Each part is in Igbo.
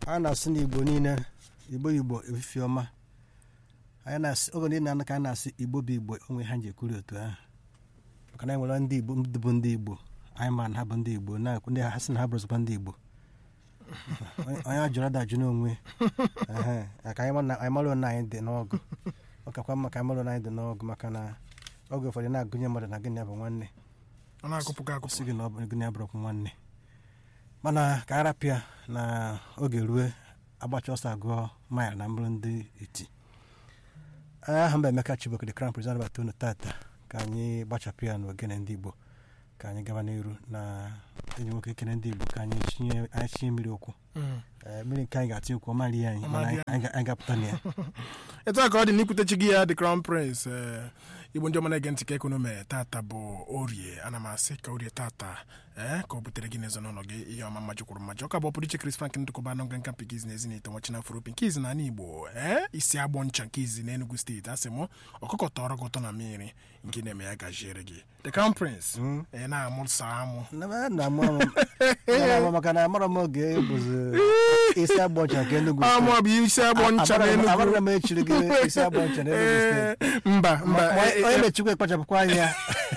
a na-asị n'igbo niile igbo igbo efifi ọma anyị na-asị oge niile na ka anyị na-asị igbo bụ igbo onwe ha ji ekwuri otu ahụ maka na enwere ndị igbo ndị bụ ndị igbo anyị ma na ha bụ ndị igbo na-ekwu ndị ha sị na ha bụrụzikwa ndị igbo onye a jụrụ adajụ n'onwe ehe, ka anyị ma na- anyị mara na anyị dị n'ọgụ ọ kakwa mma ka anyị mara na anyị dị n'ọgụ maka na oge ụfọdụ na-agụnye mmadụ na gịnị ya bụ nwanne ọ na-akụpụkọ akụpụ sị gị na ọ bụ gịnị ya bụrụkwa nwanne mana ka arapịa na oge rue agbacha ọsọ agụọ mail na mbụrụ ndị iti aha mba emeka chibok the crown prince anabata unu tata ka anyị gbachapụ ya n'ogene ndị igbo ka anyị gaba n'iru na enyi nwoke ekene ndị igbo ka anyị tinye anyị tinye mmiri okwu Mm. Ee, mmiri nke anyị ga-atinye okwu ọmali anyị Ọ mana mali anyị anyị ga- anyị ga-apụta na ya etu a ka ọ dị n'ikwutechi gị ya the crown prince ee, igbo ndị ọma na-ege ntị ka ekonomi tata bụ orie ana m asị ka orie tata ee ka ọ butere gị n'ezo n'ụlọ gị ihe ọma mmaji kwuru mmaji ọka bụ ọpụrụ iche Chris Frank ndụkọba anọ nka mpi izi na ezi na ite nwachi na afro nke izi na ala igbo ee isi agbọ ncha nke izi na enugu steeti asị m ọkụkọ tọrọ gị ụtọ na mmiri nke na-eme ya gajiere gị the crown prince ee na-amụsa amụ Na- na amụ amụ Na- amụ maka na amara m oge bụzi isi agba ọcha nke Enugu amụ bụ isi agbọ ncha na enugu amara m echiri gị isi agba ọcha na Enugu steeti Ee, mba mba Ma- ee, onye ee, mechikwa ekpachapụkwa anya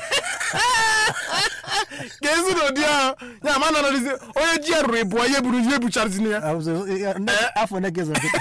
ka ezi n'ụdị ahụ ya ma nọrọzi onye ji ya rụrụ ịbụọ ihe buru ihe bucharazini ya Abụzụ- ya- nne- afọ one gị zọrọ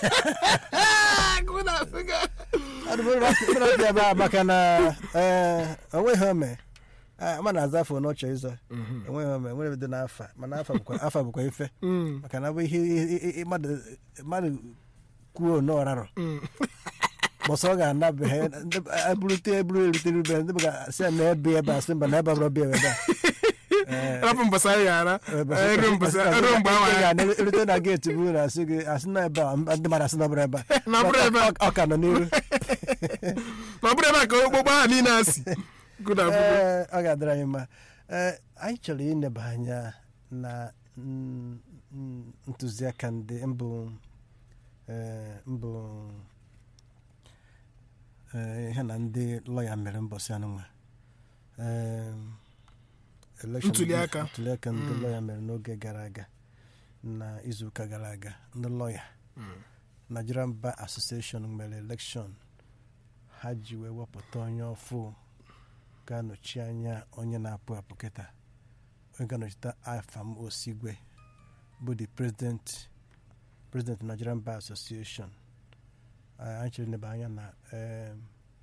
ya ebe a maka na ee, onweghị ome Ah, ma na-aza afọ n'ọchọ ịzọ enweghị ome nwere ebido n'afa mana afa bụkwa afa bụkwa ife maka na ọ bụ ihe ihe- ihe- ihe mmadụ mmadụ kwuo n'ọrarọ bọsọ ọ ga-anabeghị eburute eburu erutere ube ndị ga-asị ya na ebe ebe a sị mba na ebe abụrọ bịa ebe a Ee, rapụ mbasa ya ghara Ebe- eru mbasa eru mgbe ahụ Ị ya ga-erute na geeti bụ na asị gị asị na ebe a ndị mmadụ asị na ọ bụrụ ebe a Na ọ bụrụ ebe a. Ọ- ọ ka nọ n'iru ma ọ bụrụ ebe a ka okpokpo ahụ niile asị good afternoon Ee, ọ ga-adịrị anyị mma Ee, anyị chọrọ ineba anya na mm, mm, ntụziaka ndị mbụ ee, mbụ ee, ihe na ndị lọya mere mbọsị anụnwa Ee, election- Ntụliaka. ntụliaka ndị lọya mere n'oge gara aga na izuụka gara aga ndị lọya Nigerian Bar Association mere elekshọn ha ji wee wepụta onye ọfụ ga-anọchi anya onye na-apụ apụ kịta onye ga-anọchite afam osigwe bụ the president president Nigerian Bar Association Ah, anyị chere nebe anya na em,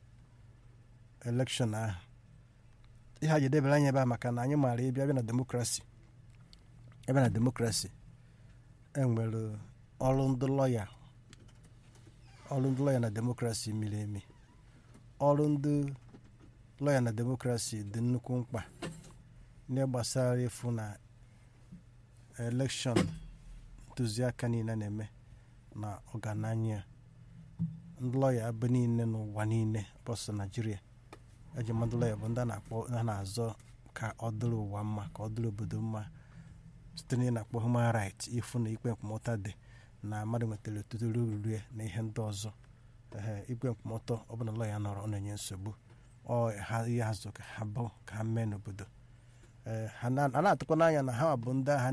elekshọn ahụ ihe a ji edebere anya ebe a maka na anyị maara ịbịa bịa na demokrasi ebe na demokrasi enwere ọrụ ndị lọya ọrụ ndị lọya na demokrasi miri emi ọrụ ndị lọya na demokrasi dị nnukwu mkpa n'ihe gbasara ịfụ na elekshọn ntụziaka niile na-eme na ọgananya ndị lọya ebe niile n'ụwa niile bọsọ naijiria eji mmadụ lọya bụ ndị a na-akpọ ha na-azọ ka ọ dịrị ụwa mma ka ọ dịrị obodo mma site na ị na-akpọ human right ịfụ na ikpe nkwụmọtọ dị na mmadụ nwetara otuto ruru ya na ihe ndị ọzọ ehe ikpe nkwụmọtọ ọbụla lọya nọrọ ọ na-enye nsogbu ọ ha ihe azụ ka ha bụ ka ha mee n'obodo ee ha na- a na-atụkwa n'anya na ha bụ ndị agha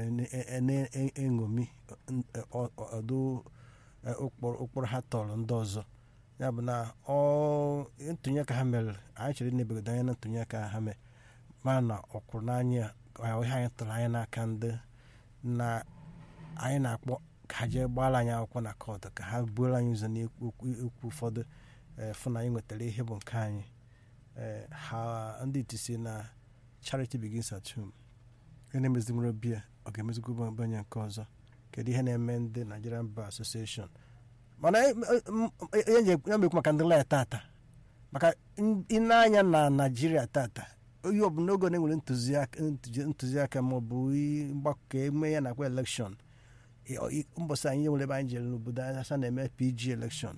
na-eṅomi ọdụ e, ụkpụrụ ụkpụrụ ha tọrọ ndị ọzọ ya bụ na ọ ntụnye ka ha mere anyị chere na-ebegodo anya na ntụnye ka ha mere mana na ọ kwụrụ n'anya ya ihe anyị tụrụ anya n'aka ndị na anyị na-akpọ ka ha jee gbara anyị akwụkwọ na kọtụ ka ha buoro anyị ụzọ n'ikwu ikwu ụfọdụ ee, fụ na anyị nwetara ihe bụ nke anyị ee, ha ndị iti si na charity begins at home ihe na-emezigboro bia ọ ga-emezigbo onye nke ọzọ kedu ihe na-eme ndị Nigerian Bar Association mana e- e- m- ihe nje- ya mekwu maka ndị lọya tata maka ịna-anya na naijiria tata onye ọbụla oge na enwere ntụziaka ntụzi- ntụziaka ma ọ bụ i- mgbakọ ka eme ya nakwa elekshọn mbọsị anyị nwere ebe anyị jere n'obodo anyị asa na-eme pg elekshọn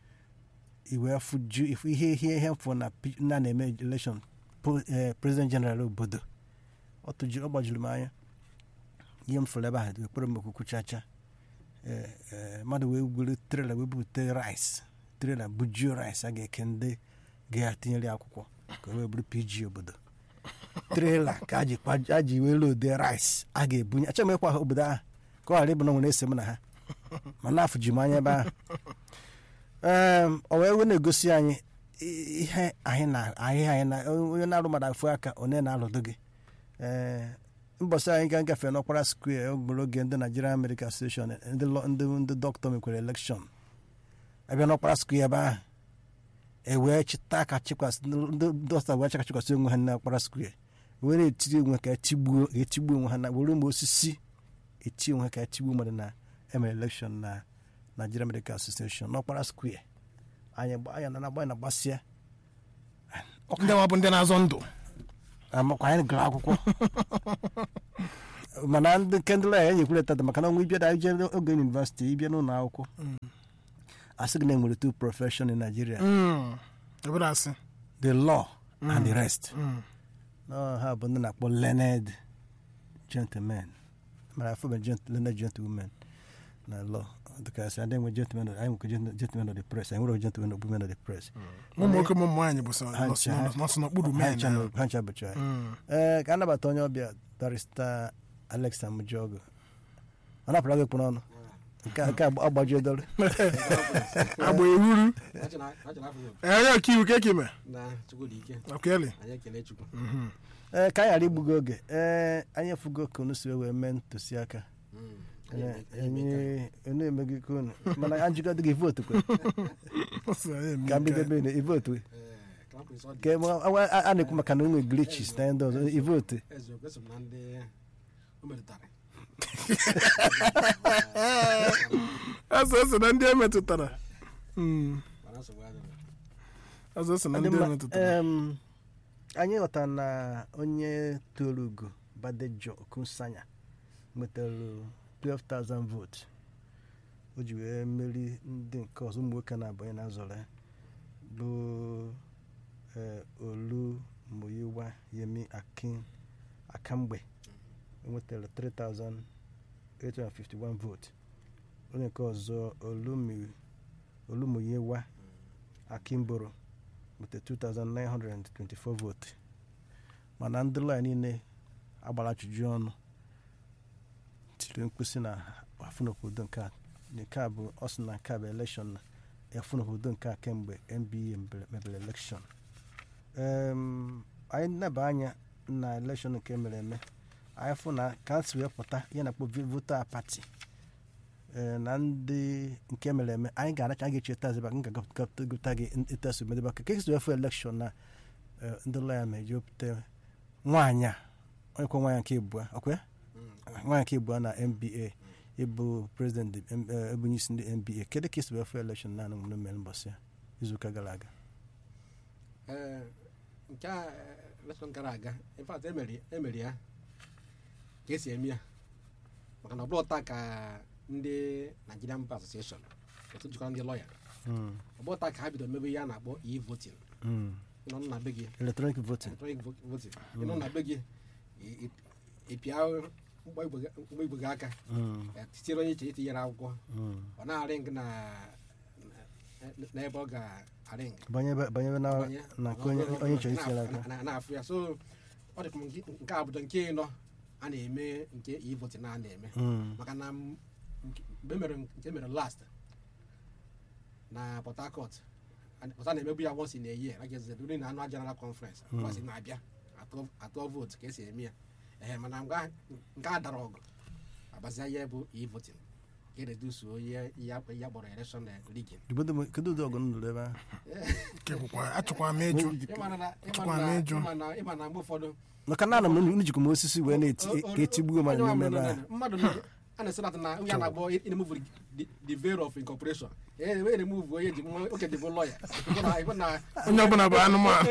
iwe fuju ifu ihe ihe ihe mfụ na P- na na-eme elekshọn president general obodo ọ tụjuru ọ gbajuru m anya ihe m fụrụ ebe ahụ ekpere m okwukwu chacha ee, ee, mmadụ wee gwere trela wee bute rice trela bujuo rice a ga-eke ndị ga-atinyere akwụkwọ ka o wee bụrụ pg obodo trela ka a ji kwa- a ji wee lode rice a ga-ebunye achọghị m ịkwa obodo ahụ ka ọ ghara ịbụ na o nwere ese m na ha ma na-afụ ji m anya ebe ahụ Em, ọ wee wee na-egosi anyị i- ihe anyị na ahịa anyị na onye na-arụ mmadụ afụ aka onye na-alụdo gị ee mbọsị anyị ga ngafe n'ọkpara square ogbere oge ndị Nigerian Medical Association ndị lọ- ndị ndị dọkịta mekwere elekshọn abịa n'ọkpara square ebe ahụ e wee chịta ka chịkwasị ndị dọkịta wee chaka chịkwasị onwe ha n'ọkpara square wee na-etiri onwe ka etigbuo etigbuo onwe ha na were ma osisi eti onwe ha ka etigbuo mmadụ na emere elekshọn na Nigerian Medical Association n'ọkpara square anyị gba- anyị na agba na gbasịa ndị nwa bụ ndị na-azọ ndụ amakwa anyị gụrụ akwụkwọ mana ndị nke ndị lọya enyekwere tata maka na ọnwa ịbịa ije oge yunivesiti ịbịa n'ụlọ akwụkwọ asị gị na enwere two profession in Nigeria Mm. ebere asị the law and the rest Mm. No, ha bụ ndị na-akpọ learned gentlemen mara afọ bụ gent- learned gentlemen na law dịkasị adị nwe gentlemen of- anyị nwekwa gent- gentlemen of the press anyị nwere gentlemen of women of the press ụmụ nwoke ụmụ nwaanyị bụ sọ Ha nọsụ ncha- ha- nọsụ n'okpuru ha men ncha ahụ. nọ- ha ncha bụcha anyị. Mm. ee ka a nabata onye ọbịa barista Alex Amujogo ọ napụrụ gị kpụ n'ọnụ nke a- nke a agbajuo dọrọ agba eruru Achọrọ achọrọ afọ gị onye ọka iwu ka ekime na Chukwudike okele anyị ekele Chukwu Mhm. ee ka anyị ghara igbugo oge ee anyị efugo ka unu si wee mee ntụziaka Mm. Anyị eme- anyị eme enye unu emeghị ka unu mana ajụjụ adịghị votu kwe Ọ sị anyị eme ka nke a. mbido ebe ivotu ka- eh, Crown Prince ọ dị ka a a- a na-ekwu maka na onwe glitches na ndị ọzọ ivotu eziokwu eso m na ndị o metụtara Azụ ose na ndị emetụtara Mm. mana nsogbu adịghị azụ ose na Ọ dị ndị mma. emetụtara Em, anyị ghọtara na onye toro ugo badejo okunsanya nwetara 12,000 votes o ji wee meri ndị nke ọzọ ụmụ nwoke na-abanye na azọrọ ya bụ eh, olu muyiwa yemi akin akamgbe enwetara 3,851 votes onye nke ọzọ olumi olumuyiwa akimboro with 2,924 votes mana ndị lọya niile agbara ajụjụ ọnụ tiri mkpụsị na afụnobodo nke a nke a bụ ọ sị na nke a bụ elekshọn na afụnobodo nke a kemgbe nba mebere- mebere elekshọn Em, anyị neba anya na elekshọn nke mere eme anyị fụ na ka si wee pụta ihe na-akpọ vota pati ee, na ndị nke mere eme anyị ga-aracha anyị ga-echeta azịba m ga-agụpụta gị itesu medebe aka ka esi wee fụ elekshọn na eh, ndị lọya meji opụta nwaanyị a onye kwa nwaanyị nke ịbụọ ọkwa nwaanyị nke ịbụọ na nba ịbụ prezident ebe onye isi ndị nba kedu ka esi wee fụ elekshọn na anụ mgbe mere mbọsị ya izuụka gara aga Eh, nke a election gara aga in fact emeri emeri ya ka esi eme ya maka na ọ bụrụ taa ka ndị Nigerian Bar Association otu jikọrọ ndị lọya Mm, ọ bụrụ taa ka ha bido mebe ihe a na-akpọ e-voting mm. ịnọ na be gị electronic voting electronic vo- voting ịnọ na be gị ị- ị- ịpịa mgba igwe gị- mgba igwe gị aka Mm, ya tinyere onye iche itinyere akwụkwọ mm. ọ na-arị gị na na- n'ebe ọ ga-arị gị banyebe banyebe na Banye, na nke ọ- onye ọ- ọ- onye chọrọ na- itinyere aka na- na-afụ ya so ọ dị ka nke nke a bụdo nke ịnọ a na-eme nke e-voting na a na-eme Mm, maka na m- nke- mgbe mere nke mere last na Port Harcourt and- port a na-emebu ya once in a year like eze during na annual general conference Mm. kwasị na-abịa atụ atụ vote ka esi eme ya ehe mana nke a- nke a dara ọgụ agbazia ya bụ e-voting ka eredusuo ihe ya ya kpọrọ election rigging Kedu ụdị- kedu ụdị ọgụ nụrụ ebe ahụ Kekwa- achọkwa m ịjụ ịma na Tụkwa ịma m na ịjụ. ịma na ịma na mgbe ụfọdụ maka na ana m unu jikwa m osisi wee na-eti O- o- ka etigbuo mmadụ onye n'ime ọbụla ebe nọ ahụ na- mmadụ na- a na-esi na na ya na-agbọ remove the- the veil of incorporation e wee remove onye ji nwa oke dịbụ lọya onye ọbụla bụ anụmanụ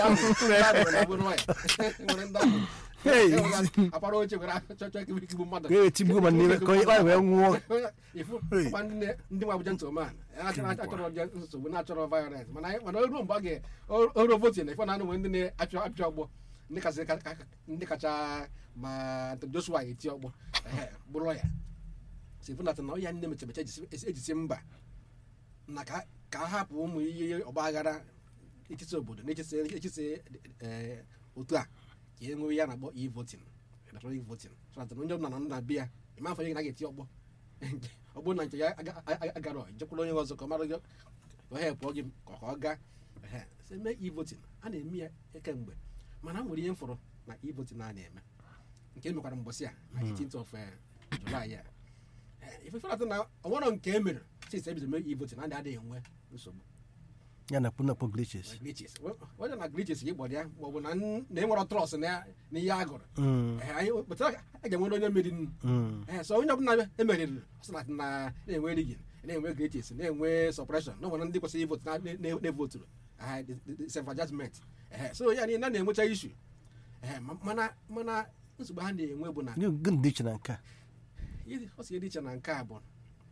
Hey. apara oche were chọchọ ikigbu mmadụ ka e etigbuo mmadụ n'ime ka onye ọ wee nwụọ ifu Hey. ụkwa ndị na- ndị nwa bụ gentleman achọrọ achọrọ je nsogbu na-achọrọ violence mana anyị- mana ruo mgbe ọ ga oro votin ife na anụ ndị na-achọ apịa ọgbọ ndị kacha ka- ka- ndị kacha ma Anthony Joshua eti ọgbọ ehe, bụrụ ya si fụ na na ya nne mechemeche ejisi ejisi mba na ka ka a hapụ ụmụ ihe ọgba aghara etiti obodo na echisi echisi eh, otu a ka e nwee ya na-akpọ e-voting electronic voting so that onye ọbụla nọ na be ya ịma afọ ihe na ga-eti ọgbọ ọgbọ na nke ya aga- aga- agara jekwuru onye ọzọ ka ọ mara gị ka ọ hepụọ gị ka ọ gaa ehe sị mee e-voting a na-eme ya kemgbe mana a nwere ihe m fụrụ na e-voting a na-eme nke e mekwara mbọsị a na 18th of eh, July ya Eh, ife fere atụ na ọnwụrọ nke e mere since ebido mee e-voting a adịghị enwe nsogbu ya na kpụnakpụ glitches glitches onye na glitches gị gbọrọ ya ma ọ bụ na n- na enwere trọst na ya- na ihe a gụrụ Mm, Eh, anyị pụtara a ga-enwere onye meriri mm. ee so onye ọbụla emeriri sị na na na-enwe rigin na-enwe glitches na-enwe suppression na nwere ndị kwesịrị ivotu na- na- na- na-evoturu self-adjustment ee so ya niile na na-enwecha ishu ee ma- mana mana nsogbu ha na-enwe bụ na Gịnị gịnị dị iche na nke a ihe- ọ si dị iche na nke a bụ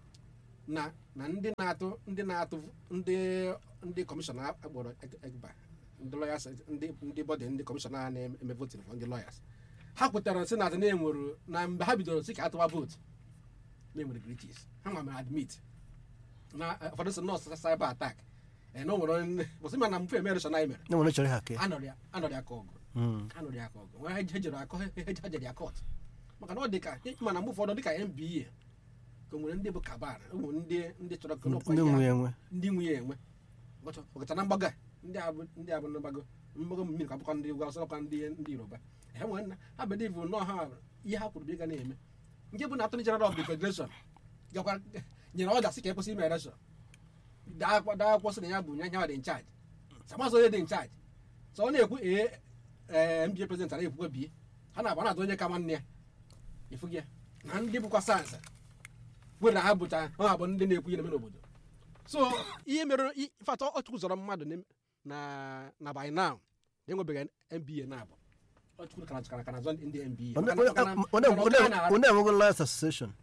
na na ndị na-atụ ndị na-atụ ndị ndị kọmishọna akpọrọ egba ndị lawyers ndị ndị bọdị ndị kọmishọna a na-eme votin for ndị lawyers ha kwetara sị na atị na-enwere na mgbe ha bidoro sị ka atụwa vootu na-enwere glitches ha nwa mere admit na eh, ụfọdụ sị nọọsụ cyber attack ee na o nwere onye- bụsị ma na mfe emereshọn anyị mere na nwere chọrọ ha ke anọrọ ya anọrọ ya ka ọgụ Mm. anụrụ ya ka ọgụ nwe ha jere akọ ha jere ya kọt maka na ọ dị ka mana mgbe ụfọdụ dị ka nba ka o nwere ndị bụ kabar o nwere ndị ndị chọrọ ka n'ọkwa ndị ihe nwe ha- enwe ndị nwunye enwe Ọgọcha- ọgọcha na mgbago a, ndị a bụ ndị a bụ mgbago mgbago mmiri ka bụkwa ndị ugwu ọsọkwa ndị ndị yoruba ha nwere na ha believe nọọ ha ihe ha kwuru bụ ịga na-eme nke bụ na attorney general of the federation gakwa nyere ọda sị ka ekwesị ime election daa akwa- daa akwụkwọ sị na ya bụ nya nyawa dị in charge samasị onye dị in charge so ọ na-ekwu ee ee mba president ara ekwukwe bie ha na-agba na-atụ onye ka nwanne ya ịfụ gị ya na ndị bụkwa sayensị were na ha bụcha ha bụ ndị na-ekwu ihe na-eme n'obodo so ihe mere fata ọchukwu zọrọ mmadụ n'im- na na by now na enwebeghị mba na abụ ọchukwu kana kana kana zọ ndị mba Onye- Maka na- maka na- onye- maka na onye- ọ na- onye enwego lawyers association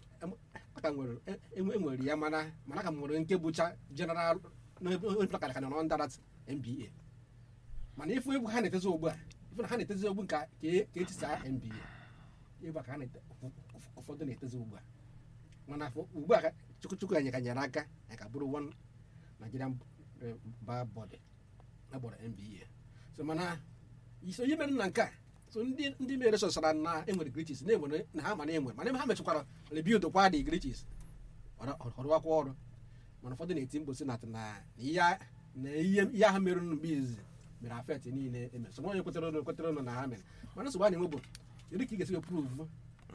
aka nwere e- e- enwere ya mana mana ka m nwere nke bụcha general onyeakara kana nọ ndarat mba mana ifu egwu ha na-etezi ugbu a ifu na ha na-etezi ogbu nka ka e- ka etisa mba ịgba ka ha na-ete ụf- ụfọdụ na-etezi ugbu a mana afọ- ugbu a ka chukwu chukwu anyị ka nyere aka anyị ka bụrụ one nigerian eh, bar body agbọrọ mba so mana iso ihe mere na nke a so ndị ndị mere sọsara na enwere glitches na enwere na ha mana enwere mana ha mechikwara rebuild kwa dị glitches ọrụwakwa ọrụ mana ụfọdụ na-eti mkpu si na na ihe a- na ihe ihe ahụ mere mgbe izizi mere afet niile emere so onye kwetere ụnụ kwetere ụnụ na ha mere mana nsogbu a na-enwe bụ kedu ka ị ga-esi prove na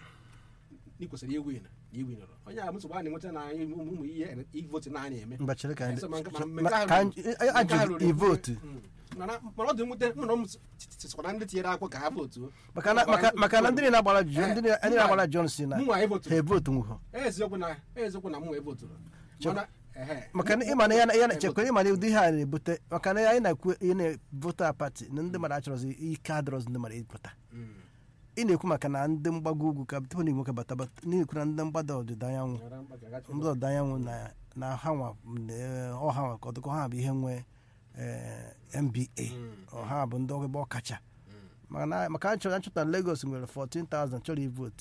ị kwesịrị iwin na iwinụrụ onye a nsogbu a na-enweta na ụmụ ụmụ ihe ivoti na a na-eme mba chere ka anyị So, ma nke- ma- ma ma- nke ahụ ka ruru- anyị- nke ahụ ajụ ruru- ivotu Mm. mana mana ọ dị mwute mụ na m sikwa na ndị tinyere akwụkwọ ka ha votuo maka na maka maka na ndị niile na-agbara John Eh, ndị niile- ndị na-agbara John si na mụnwa ha evoturu evotu nwụhọ eziokwu na eziokwu na mụnwa evoturu mana ehe maka na ịma na ya na- ya na chekwa ịma na ụdị ihe a na-ebute maka na anyị na-ekwu ihe na-vota pati na ndị mmadụ achọrọzi ike adọrọzi ndị mmadụ ịpụta Mm. ị na-ekwu maka na ndị mgbago ugwu ka tupu na nwoke bata bata na-ekwu na ndị mgbada ọdịda anyanwụ Nyara mkpa ka gachi ndị ọdịda anyanwụ na na ha nwa na- ọha nwa ka ọdụkọ ha bụ ihe nwe eh, mba ọha bụ ndị ebe ọkacha maka na maka a chọrọ achọta na Lagos nwere 14,000 chọrọ ivotu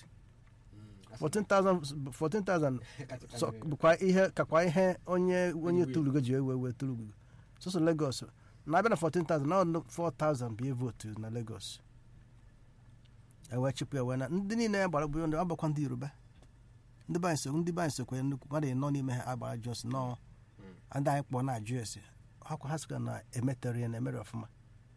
14,000 14,000 so bụkwa ihe kakwa ihe onye onye Onye tulugo ji ewe ewe tulugo sọsọ Lagos na-abịa na 14,000 na ọnụ 4,000 bụ votu na Lagos ewe chịpụ ewe na ndị niile ya gbara bụ ndị ọgbakwa ndị Yoruba ndị be anyị so ndị be anyị sokwe nnukwu mmadụ nọ n'ime ha agbara Jos nọ ndị anyị kpọọ na-ajụ ese ha kwa ha sịkwa na emetere ya na emere ọfụma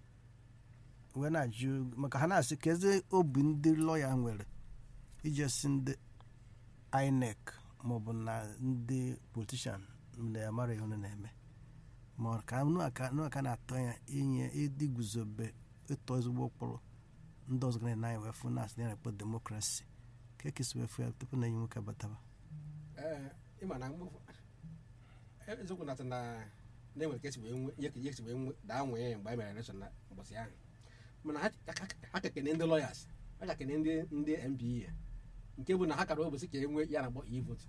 wee na-ajụ maka ha na-asị ka eze obi ndị lọya nwere ije si ndị INEC maọbụ na ndị politishan na amara ihe unu na-eme ma ọ ka nụ aka nụ aka na-atọ ya inye ịdị guzobe ịtọ ezigbo ụkpụrụ ndị ọzọ ga na anyị wee fụ na asị na ekpo demokrasi ka ekesi wee fụ ya tupu na enyi nwoke bataba Ee, ịma na mgbe ụfọ- eziokwu na na na-enwere ka esi wee nwe ihe ka ihe si wee nwe daa nwee mgbe anyị mere election na ụbọchị ahụ mana ha ha- ha- ha ka kene ndị lawyers ha ka kene ndị ndị MPA nke bụ na ha kara ụbọchị ka e nwee ya na-akpọ e-vote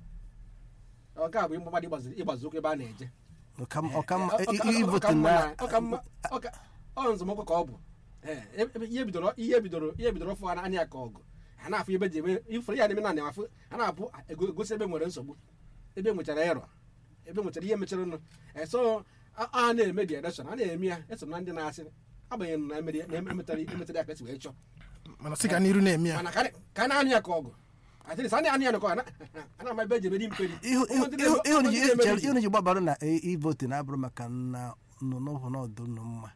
ọ ka bụ mgbadị ịgbazi ụkwụ ebe a na-eje ọkamma Eh, ọ- ọ- ọ- ivotu ọ ka mma na na- ọ ka mma- ọ ka- ọ nzọmụkwụ ka ọ bụ Ee, ebe- ihe bidoro ihe bidoro ihe bidoro fụ anya ya ka ọgụ ha na-afụ ebe ji eme ifere ya na-eme na na-afụ ha na-abụ ego- egosi ebe nwere nsogbu ebe nwechara ịrọ ebe nwechara ihe mechara nụ Ee, so a a na-eme dị election a na-eme ya eso na ndị na-asị agbanyeghị na emere ya- na emetara emetara ya ka esi wee chọọ mana sị ka n'iru na-eme ya mana ka a- ka a na-anụ ya ka ọgụ atịrị sa anyị ya nọkọ ana ana ama ebe eji emeri mperi ihu Ụmụ ndị na-eme- ụmụ ndị na-eme ihe iji. unu ji gbabara na ivoti na-abụrụ maka na nọ n'ọhụ n'ọdụ unu mma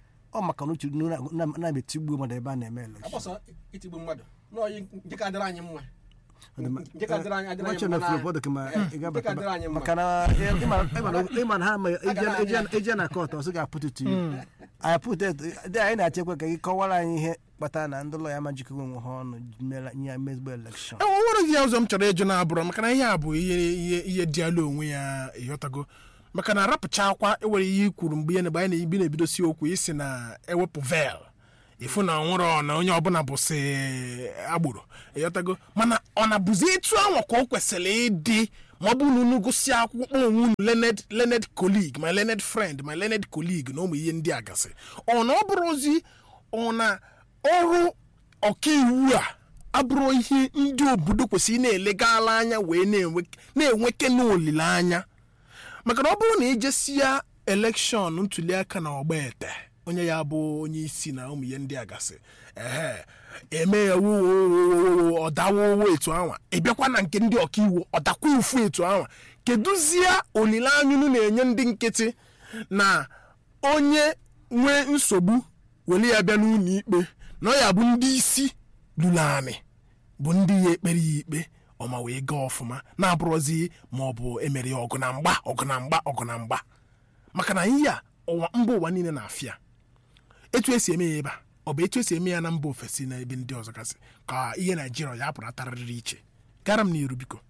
ọ maka na uche unu na- na- na-emetigbu mmadụ ebe a na-eme elekshọn agbọsọ itigbu mmadụ n'oyi nke ka dịrị anyị mma Ọdịma- nke ka dịrị anyị adịrị anyị Nwachi mma na na- Filip Odok ma Eh, ị ga- nke ka dịrị anyị mma maka na ịma- ịma- ịma na ha ma Aga na- ije- ije na kọt ọsọ ga-apụtụ tu anyị pụta dị anyị na-achekwa ka gị kọwara anyị ihe kpatara na ndị ụlọ ya ma jikọrọ onwe ha ọnụ mere nye mezigbo elekshọn o nwere ihe ọzọ m chọrọ ịjụ na-abụrụ maka na ihe a bụ ihe ihe ihe dị ala onwe ya ịghọtago maka na arapụcha akwa ewere ihe i kwuru mgbe ihe na- mgbe anyị na-ebi na-ebidosi okwu isi na ewepụ vel ịfụ na nwere na onye ọbụla bụsị agboro ịghọtago mana ọ na-bụzi etu ahụ ka o kwesịrị ịdị ma ọ bụrụ na unu gụsị akwụkwọ onwe unu learned learned colleague my learned friend my learned colleague na ụmụ ihe ndị a gasị ọ na ọ bụrụzi ọ na ọrụ ọkaiwu a abụrụ ihe ndị obodo kwesịrị na-elegala anya wee na-enwe- na-enweke n'olileanya maka na ọ bụrụ na ejesia elekshọn ntuliaka na ọgba ete onye ya bụ onye isi na ụmụ ihe ndị a gasị ehe eme ya wuo ọdawowo etu anwa ịbịakwa na nke ndị ọkaiwu ọdakwa ufu etu anwa kedụzie olileanya unu na-enye ndị nkịtị na onye nwee nsogbu were ya bịa n'ụlọ ikpe na ọ ya bụ ndị isi lụrụ anị bụ ndị ya ekpere ya ikpe ọma wee gaa ọfụma na-abụrụzi ma ọ bụ emere ya ọgụ na mgba ọgụ na mgba ọgụ na mgba maka na ihe a ụwa mba ụwa niile na-afịa etu esi eme ya ebe a ọ bụ etu esi eme ya na mba ofesi na ebe ndị ọzọ gasị ka ihe naijiria ya pụrụ atarịrị iche gara m n'iru biko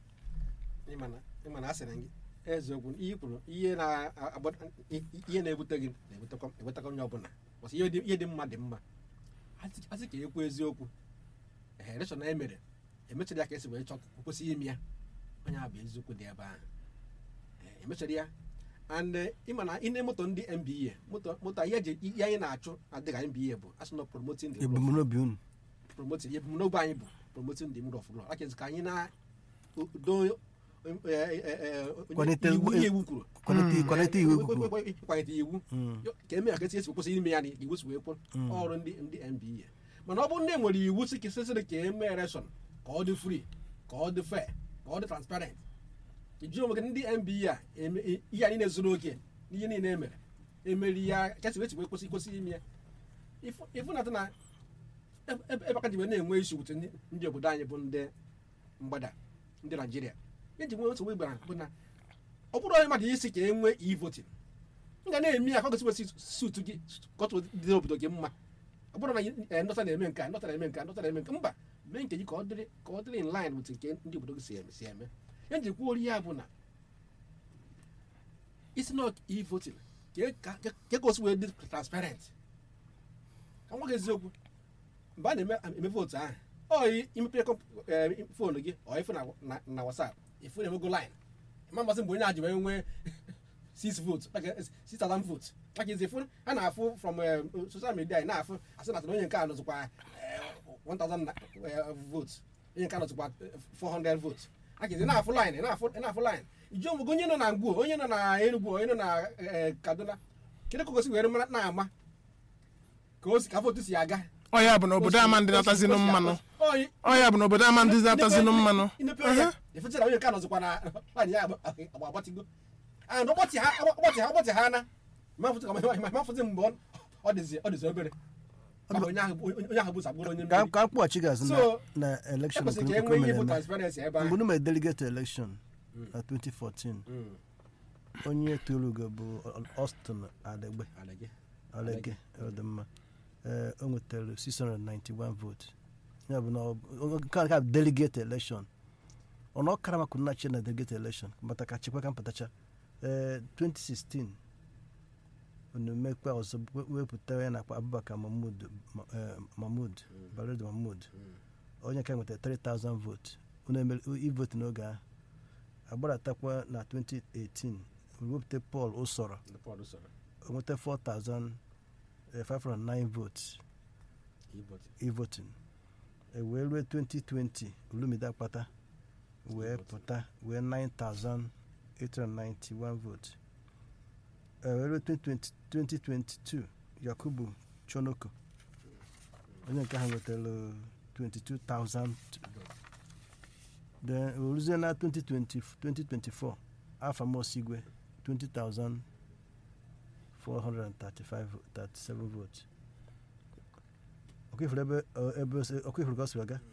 ịma na- ịma na a sịrị gị eziokwu ihe i kwuru ihe na-agba i- ihe na-ebute gị na-ebutekwa ebutekwa onye ọbụla bọsị ihe dị- ihe dị mma dị mma Asị- asị ka ekwu eziokwu ehe elekshọn e mere emechara ya ka esi wee chọ kwesịghị ime ya onye a bụ eziokwu dị ebe ahụ Ee, emechara ya and eh, ịma na ị na-emoto ndị mba moto moto ihe eji ihe anyị na-achụ adịghị mba bụ asị na promoting the rule of ebumnobi unu promoting ebumnobi anyị bụ promoting the rule of law like ka anyị na do Kwalite iwu ezigbo- ihe iwu kwuru kwalite kwalite iwu kwuru ịkwalite iwu ka eme ya ka esi esi kwụsị ime ya na iwu si wee kwụ ọrụ ndị ndị nba mana ọ bụrụ ndị nwere iwu si kesịsịrị ka eme election ka ọ dị free ka ọ dị fair ka ọ dị transparent iji onwe gị ndị nba a eme- i- ihe anyị na-ezuru oke n'ihe niile emere emeri ya ka esi wee si wee kwụsị kwụsị ime ya Ịfụ- ịfụ na na ebe ebe aka ji wee na-enwe isi wute ndị ndị obodo anyị bụ ndị mgbada ndị naijiria eji nwee nsogbu igbara bụ na ọ bụrụ onye mmadụ isi ka e nwee e-voting m ga na-eme ya ka ọ gosi sut gị ka ọ tụ dị obodo gị mma ọ bụrụ na eh, ndọta na-eme nke a ndọta na-eme nke a ndọta na-eme nke mba mee nke gị ka ọ dịrị ka ọ dịrị in line with nke ndị obodo gị si eme si eme ya ji kwuo ya bụ na isi na e-voting ka e- ka ka- ka ka o si wee dị transparent ka nwa gị eziokwu mgbe a na-eme eme vootu ahụ ọ imepe foonu gị ọ ifu na na- na whatsapp ifu na-emego line ma mmasị mgbe onye a ji wee nwee six votes like six thousand votes like izi ifu a na-afụ from eh, social media anyị na-afụ asị na onye nke a nọzikwa eh, 1000 na- eh, votes onye nke a nọzikwa eh, 400 votes like izi na-afụ line na-afụ na-afụ line iji onwe onye nọ na ngwuo onye nọ na Enugu onye nọ na eh, Kaduna kedu ka o gosi were mara na-ama ka o si ka votu si aga ọ ya bụ na obodo ama ndị natazinụ mmanụ Oyi, ọ ya bụ na obodo ama ndị natazinụ mmanụ inepe ọnya efecha na onye nke a nọzikwa na nwaanyị ya agba agbatigo and ọgbọtị ha ọgbọtị ha ọgbọtị ha na mafụzi mgbe ọ- ọ dịzi ọ dịzi obere maka onye ahụ bụ- onye ahụ bụ sagboro onye ka mmeri ka mkpọchi gazi So, na na elekshọn ekwesịrị ka e nwee ihe bụ transparency ebe mgbe ahụ unu mere delegate election na 2014 Mm. onye torugo bụ Austin Adegbe Alege. Alege ọdịmma ee o nwetara 691 vote ya bụ na ọ- ọ- nke a ka bụ delegate election ọnụ ọkara maka nnachi na delegate election mbata ka chekwa ka mpatacha ee 2016 unu mekwa ọzọ we- wepụta ya nakwa Abubakar Mahmud Ma- eh, Mahmud Balede Mahmud onye ka nwetara 3000 vote unu emere ivote n'oge ahụ agbaratakwa na 2018 wepụta Paul Usoro Ndị Paul soro o nweta 4,509 votes e-voting. e-voting e wee ruo 2020 olumide akpata wee E-voting. pụta wee 9,891 votes e wee ruo 2020 2022 yakubu chonoko onye nke ahụ nwetara 22,000 then oruzie na 2020 2024 afa mosigwe 20,435 votes ọkụifuru ebe ebe ọkụifuru ka ọ siri aga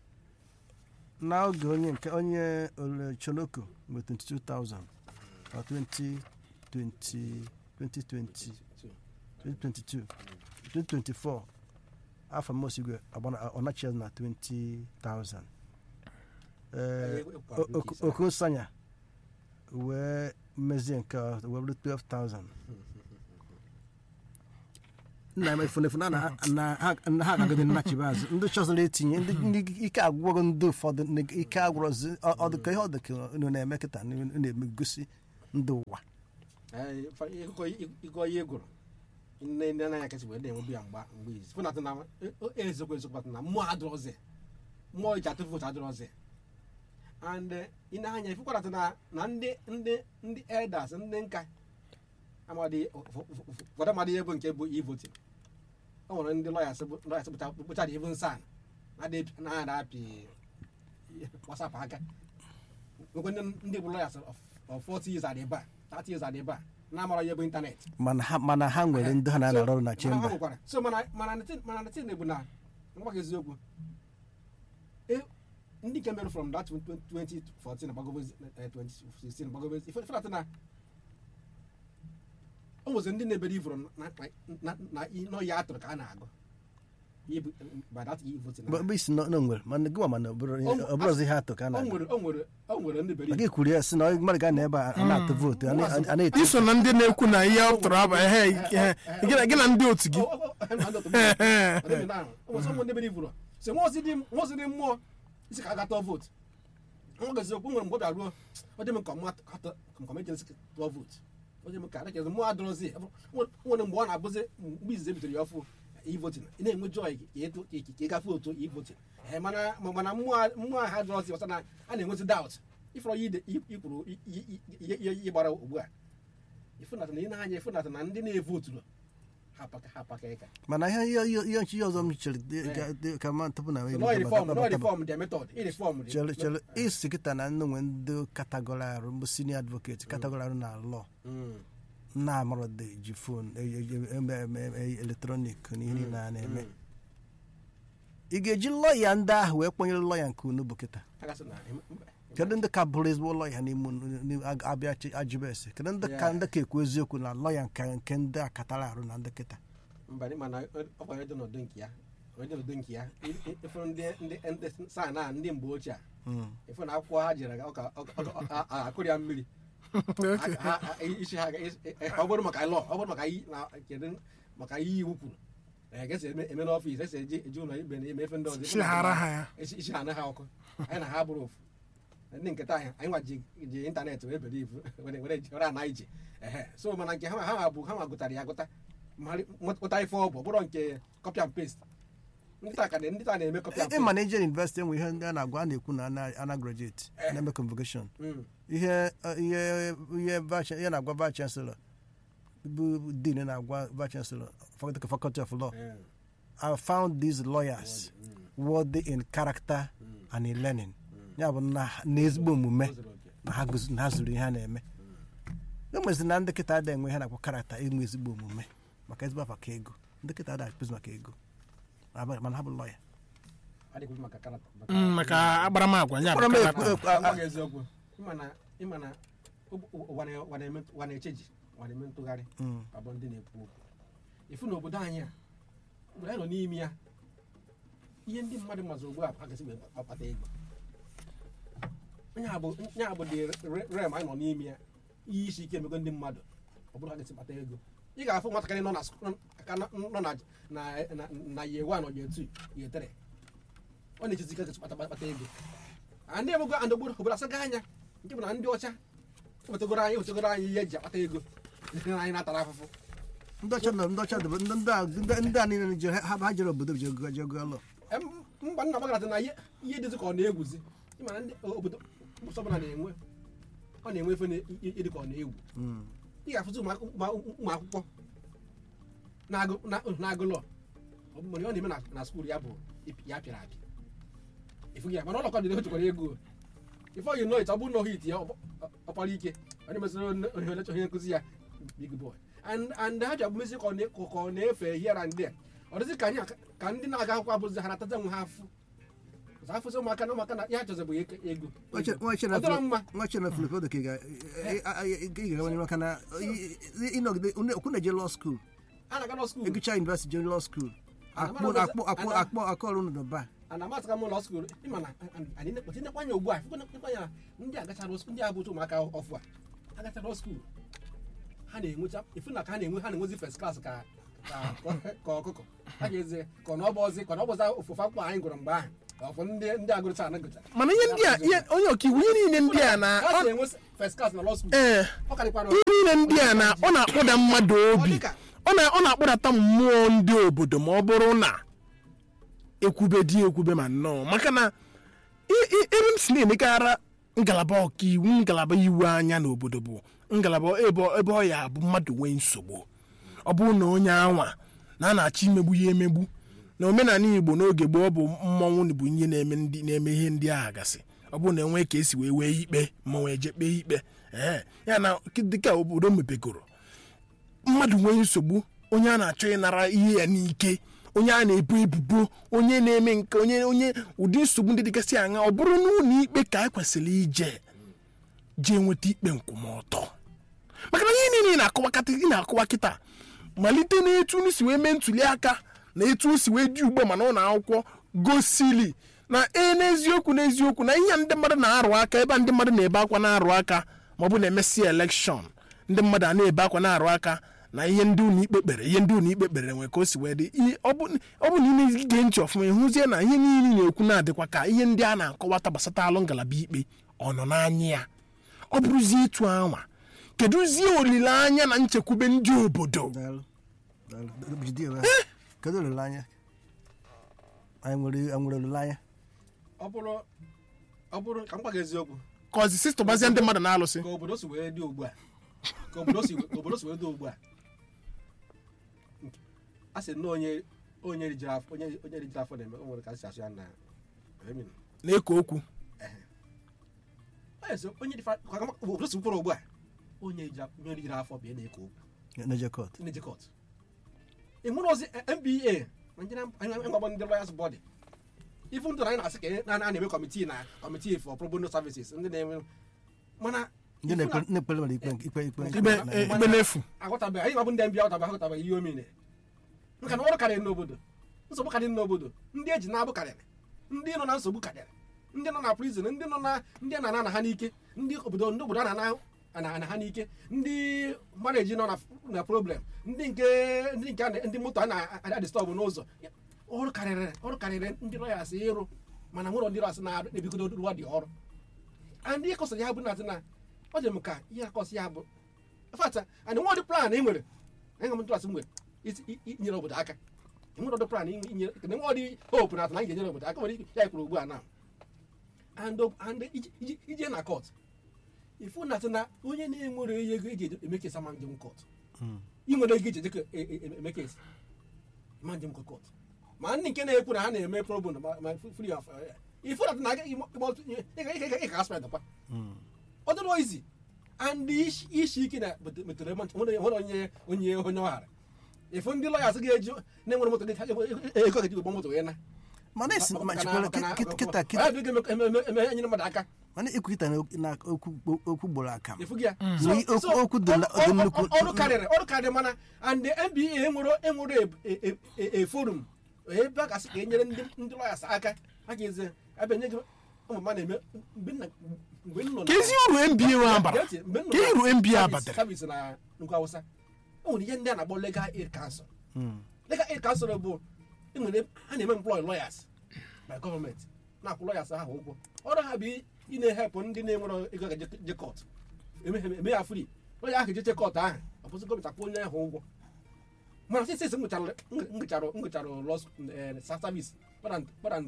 n'oge onye nke onye ole choloko mgbe 22,000 na 2020 2020 2022 2024 afọ mosigwe ọnachia na 20,000 ee okosanya wee mezie nke a wee bụrụ 12,000 nna m efunefu na na- na ha na ha agagide nnachibe azụ ndị chọziri etinye ndị ndị ike agwụgo ndị ụfọdụ ndị ike agwụrọzi ọ- ọ dịka ihe ọ dịka unu na-eme kịta unu na-emegosi ndị ụwa ịgọ ihe gụrụ nne nne anaghị akasị wee na-enwebu ya mgba mgbe izi fụnatụ na ezekwa ezekwa na mmụọ adịrọzi mmụọ iji atụ vootu adịrọzi and ị na-anya ifekwaratụ na na ndị ndị ndị elders ndị nka amadị ụfọdụ amadị ihe bụ nke bụ ivotin o nwere ndị lọyas lọyas kpụchara ivu nsan na-ada apị wasapụ aka nwekwe ndị ndị bụ lọyas of 40 years adị ebe a 30 years adị ebe a na-amara ihe bụ ịntanetị mana ha mana ha nwere ndị ha na-arụ ọrụ na So, chemba ha nwekwara. so mana mana na tin- mana na tin bụ na ngwa gị eziokwu E- ndị nke mere from that 2014 gbagobe 2016 gbagobe ife ife na-atụ na o nwezi ndị na-ebere ivoro na- na- na n'ọya atụrụ ka a na-agụ Ihe bụ- by that e-voting na- bụ isi na na nwere mana gịwa mana ọ bụrụ ihe- ọ bụrụzi ihe atụ ka a o na nwere o nwere o nwere ndị bere gị kwuru ya si na mmadụ ga na ebe a a na-atụ vootu a na- a na-eti iso na ndị na-ekwu na ihe ọ tụrụ aba ehe ihe gị na- gị na ndị otu gị ndị bere ivoro si nwa ozi dị nwa ozi dị mmụọ isi ka a gatọ vootu nwa gazi okwu nwere mgbe ọ bịa ruo ọ dị m ka mma atọ ka m ejesi tụọ vootu ọ dị m ka adịghị mmụọ adọrọzi nwere mgbe ọ na-abụzi mgbe izizi ebitere ya ọfụ ivotin ị na-enwe joy ka eto ka ị gafe otu ivotin mana mana mmụọ mmụọ ha adọrọzi ọsọ na a na-enwezi daut ifọrọ ya ide ikwuru ihe gbara ugbu a ịfụnata na ị na-anya ịfụnata na ndị na-evoturu ha paka ha paka ịka mana ihe ihe ihe ihe nchi ọzọ m chere dị- ga- dị- ka ma tupu na no reform no reform their method reform chere chere isi kịta na ndị nwe ndị katagọrọ arụ mbụ senior advocate katagọrọ arụ na lọ na-amarụ dị ji fon eletrọnik na ihe niile a na-eme ị ga-eji lọya ndị ahụ wee kpọnyere lọya nke unu bụ kịta kedu ndị ka bụrụ ezigbo lọya n'ime unu- n'ime ag- abịa chi- ajụba ese kedu ndị ka Yeah. ndị ka ekwu eziokwu na lọya nke nke ndị a katara arụ na ndị kịta mba dị mana ọ kwanye dị n'ọdụ nke ya onye dị n'ọdụ nke ya ịfụrụ ndị ndị ndị saa na ndị mgbe ochie a Mm. ịfụ na akwụkwọ ha jere ọ ka akụrụ ya mmiri Okay. Ha- ha- isi ha ga- isi- eh, ọ bụrụ maka lọ ọ bụrụ maka iyi na kedu maka ihe iwu kwuru eh, ga-esi eme eme n'ọfịs esi eji eji ụlọ ikpe na eme efe ndị ọzọ chighara ha ya isi isi ha na ha ọkụ anyị na ha bụrụ ofu ndị nkịta anyị anyị nwa ji ji ịntanetị wee bere ibu were were ji- were ana ije ehe so mana nke ha ha ha bụ ha nwa gụtara ya agụta mara- nweta ife ọ bụ ọ bụrụ nke copy and paste ndị taa ka na- ndị taa na-eme copy and ị ma paste na ije university enwe ihe ndị a na-agwa a na-ekwu na ana- ana graduate na-eme convocation Mm. ihe ihe ihe vice- ihe na-agwa vice chancellor bụ dean na-agwa vice chancellor faculty faculty of law Eh, I found these lawyers mm, worthy in character mm, and in learning mm. ya bụ na na ezigbo omume O zuru oke. na ha gụzi- na ha zuru ihe ha na-eme enwezi na ndị kịta ada enwe ihe na-akpọ karakta inwe ezigbo omume maka ezigbo afa ka ego ndị kịta ada akpụzi maka ego Aba- mana ha bụ lọya adịghị maka karata maka- Mm, maka akparamagwa ya bụ Kpọrọ m karakta. ekwu- ekwu- a- Agwa gị eziokwu ịma na ịma na ụ- ụ- ụwa na- ụwa na-eme ụwa na-echeji ụwa na-eme ntụgharị Mm. abụ ndị na-ekwu okwu ifu na obodo anyị a mgbe anyị nọ n'ime ya ihe ndị mmadụ mazụ ugbu a agasị wee akpata ego nya bụ nya bụ dị re- rem anyị nọ n'ime ya ihe isi ike emego ndị mmadụ ọ bụrụ ha gasị kpata ego ị ga-afụ nwatakịrị nọ na sk- nọ- aka nọ nọ na na na na ye wan ọ ye tu ye tere ọ na-ejizi ike gasị kpata kpata ego a ndị ebugo and obodo obodo asaga anya nke bụ na ndị ọcha wetegoro anyị wetegoro anyị ihe eji akpata ego ndị anyị na-atara afụfụ ndị ọcha nọ ndị ọcha dị ndị ndị a- ndị- ndị a niile jere ha ha jere obodo je go je gụọ lọ Em, mba nna gbagara na ihe ihe dịzị ka ọ na-egwuzi ịma na ndị obodo ụbọchị ọbụla na-enwe ọ na-enwe efe na- i- ịdị ka ọ na-egwu Mm. ị ga-afụzi ụmụ akwụ- ụmụ ụmụ akwụkwọ na-agụ na- na-agụ lọ ọ bụ mgbe ọ na-eme na- na skuul ya bụ ịpị- ya pịara apị ịfụghị ya mana ụlọkọ dị na o jikwara ego before you know it ọ bụrụ na ọ hit ya ọ- ọ- ọkpara ike onye mesịrị onye- onye onye- onye nkụzi ya big boy and and ha ji abụmezi ka ọ na- ka ọ na-efe here and there ọ dịzị ka anyị aka- ka ndị na-aga akwụkwọ abụzi ha nataza nwe ha afụ Ọzọ afụsị ụmụaka na ụmụaka na ya chọzị bụ ego ego. Ọ dịrọ mma nwachena filipodo ka ị ga- ị- ị- ị ga-agabanye maka na ị- ị- ịnọgide onye- okwu na-eje law school a na-aga nọ skuul egucha university je law school Ana akpọ m anọzi- akpọ akpọ ana- akpọ akọrụ unu n'ụba ana m atụka m ụlọ skuul ịma na anyị nekpọchi nekwanye ugbu a nekwanye ndị agachara skuul ndị a bụcha ụmụaka ọfụ a agachara skuul ha na-enwecha ifu na ka ha na-enwe ha na-enwezi first class ka ka ka ọkụkọ ha ga-eze ka ọ na ọbọzi ka ọ na ọbọzi ofufe akwụkwọ anyị gụrụ mgbe ahụ ka ọ fụ ndị ndị agụrụcha ana gụcha mana ihe ndị a ihe- onye ọkaiwu ihe niile ndị a na ha ọ- si enwe first class na law school ee ọ karịkwara ihe niile ndị a na ọ na-akpụda mmadụ obi dịka- ọ na- ọ na-akpụdata mmụọ ndị obodo ma ọ bụrụ na ekwube dị ekwube ma nnọọ maka na i- i- ebe m si na-emekara ngalaba ọkaiwu ngalaba iwu anya n'obodo bụ ngalaba ebe ebe ọ ya bụ mmadụ nwee nsogbu ọ bụrụ na onye anwa na a na-achọ imegbu ya emegbu na omenala igbo n'oge gboo ọ bụ mmọnwụ bụ ihe na-eme ndị na-eme ihe ndị agha gasị ọ bụrụ na enwee ka esi wee wee ikpe mmọnwụ eje kpee ikpe ee ya na dịka obodo mepegoro mmadụ nwee nsogbu onye a na-achọ ịnara ihe ya n'ike onye a na-ebo ebubo onye na-eme nke onye onye ụdị nsogbu ndị dịgasị aṅa ọ bụrụ n'ụlọ ikpe ka a kwesịrị ije jee nweta ikpe nkwụmọtọ maka na ihe niile ị na-akọwakata ị na-akọwa kịta malite n'etu unu si wee mee ntuli aka na etu o si wee dị ugbo mana ụlọ akwụkwọ gosili na e n'eziokwu n'eziokwu na ihe a ndị mmadụ na-arụ aka ebe a ndị mmadụ na-ebe akwa na-arụ aka ma ọ bụ na-emesi elekshọn ndị mmadụ a na-ebe akwa na-arụ aka na ihe ndị ụlọ ikpe kpere ihe ndị ụlọ ikpe kpere nwere ka o si wee dị ihe ọ bụ ọ bụ na ị na-ege ntị ọfụma ịhụzie na ihe niile ị na-ekwu na-adịkwa ka ihe ndị a na-akọwata gbasata alụ ngalaba ikpe ọ nọ n'anya ya ọ bụrụzie etu anwa kedụzie olileanya na nchekwube ndị obodo daalụ daalụ jide ya kedu olileanya anyị nwere anyị nwere olileanya ọ bụrụ ọ bụrụ ka m gwa gị eziokwu ka ọzi sistọbazie ndị mmadụ na-alụsị ka obodo si wee dị ugbu a ka obodo si ka obodo si wee dị ugbu a a sị na onye onye rijiri afọ onye onye rijiri afọ na-eme o nwere ka a si asụ ya na emin na-eko okwu onye so onye dị fa ka ka obodo si kwụrụ ugbu a onye rijiri afọ onye rijiri afọ bịa na-eko okwu na jekọt na jekọt enwere ozi nba Nigerian ngwagbo ndị lawyers body ifu ndụ na anyị na-asị ka a na-eme kọmitii na kọmitii for pro bono services ndị na-enwe mana ndị na-ekpe na-ekpere mmadụ ikpe ikpe ikpe ikpe eh, ikpe n'efu aghọtabeghị anyị mabụ ndị mbịa aghọtabeghị aghọtabeghị ihe omine nka na ọrụ karịrị n'obodo nsogbu karịrị n'obodo ndị eji na-abụ karịrị ndị nọ na nsogbu karịrị ndị nọ na prison ndị nọ na ndị a na-ana ha n'ike ndị obodo ndị obodo a na-ana ana ha n'ike ndị maneji nọ na na problem ndị nke ndị nke a na- ndị moto a na-adịstọbụ n'ụzọ ọrụ karịrị ọrụ karịrị ndị lọyas ịrụ mana nwere ndị lọyas na-ebigodo rụwa dị ọrụ and ihe kọsara ya bụ na na ọ dị m ka ihe akọsị ya bụ fata and nwa ọdị plan ị nwere enwe m ntụrasị m nwere isi- i- i- inyere obodo aka enwere ọdị plan inyere kedụ nwa ọdị hope na atụ na anyị ga-enyere obodo aka nwere ike ya kwuru ugbu a na and o- and iji- iji- ije na kọt ifu na atụ na onye na-enwere ihe ego eji eme kesa ma njem kọt ị nwere ego iji ejekọ eme kesa ma njem kọt ma ndị nke na-ekwu na ha na-eme pro bono ma ma free of eh, ifu na atụ na ị ga aspect kwa ọ dịrọ izi and isi isi ike na metere nwere onye onye onye ọghara ifu ndị lọyas ga-eji na-enwere moto ego ga-eji ụgbọ moto wee na mana esi ma chikwara kịta kịta enyere mmadụ aka mana ikwu kịta na na okwu okwu gboro aka m ifu gị ya So, So- okwu- so, okwu dị na- ọ- dị ọ- nnukwu- ọ- ọrụ karịrị ọrụ karịrị mana and the nba enwere enwere e- e- e- e forum ebe a gasị ka e nyere ndị ndị lọyas aka a ga-eze ebe nye gị ụmụ mmadụ eme mgbe nna mgbe nọ ka ezi uru mba nwe abara Gee ntị, mgbe m nọ ka na uru mba service- abatara service na nnukwu awụsa o nwere ihe ndị a na-akpọ legal aid council legal aid council bụ enwere a na-eme employ lawyers by gọọmenti na-akwụ lawyers ahụ ụgwọ ọrụ ha bụ ị na-ehepụ ndị na-enwere ego ga je kọt eme ya free lọya ahụ jeche kọt ahụ ọ bụzi gọọmenti akwụ onye ahụ ụgwọ mana sisi esi ngụchara ngụchara ngụchara lọ service kpara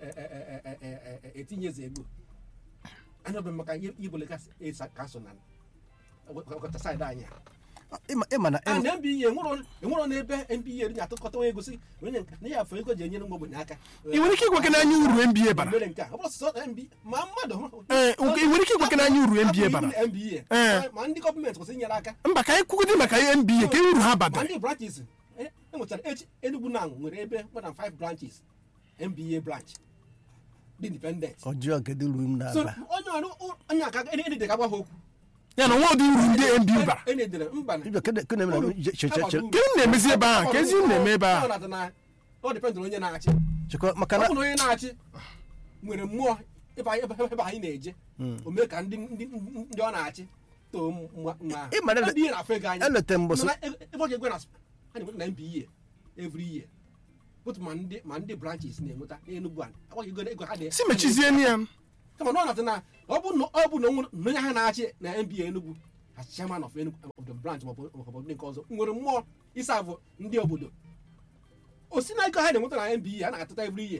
etinye eze ego anya bụ maka ihe igbo legal aid council na ọkọta saịdị anyị a ịma- ịma na and nba enwero enwero n'ebe nba dị atụkọta ego si onye nke na ya afọ ego ji enyere ụmụ ogbenye aka ị nwere ike ịgwa gị n'anya uru nba bara mere nke a ọ bụrụ sọsọ nba ma mmadụ Ee, ị nwere ike ịgwa gị n'anya uru NBA bara? nba Ee. ma ndị gọọmenti kwesịrị inyere aka mba ka anyị kwugide maka nba ka uru ha ma badara ndị branches e nwechara echi Enugu na nwere ebe more than five branches nba branch dị independent ọjọọ nke dị uru m so na-aba onye ọrụ onye aka edede ka gwa ha okwu ya na nwa ụdị uru ndị nba bara enedere mba na Ibia, kene- kene m na- che- che- che- che- ka unu na-emezi ebe ahụ ka ezi unu na-eme ebe ahụ ọ dependụl onye na-achị chekwa maka ọ na bụ na onye na-achị nwere mmụọ ebe anyị ebe ebe anyị na-eje o mee ka ndị ndị ndị ọ na-achị too mma mma Ị ma na- Ebe ihe na-afụ ego anyị elete mbọsị Mana ebe ebe ọ ga-egwe na ha na-enweta na MBA every year otu ma ndị ma ndị branches na-enweta n'Enugu a agwaghị ego ego ha dị si mechizie ya kama na ọ na-atụ na ọ bụ na ọ bụ na onwe- na onye ha na-achị na MBA Enugu as chairman of Enugu of the branch ma ọ bụ obodo ndị nke ọzọ nwere mmụọ ịsa abụ ndị obodo o si na ego ha na-enweta na MBA a na-atụta every year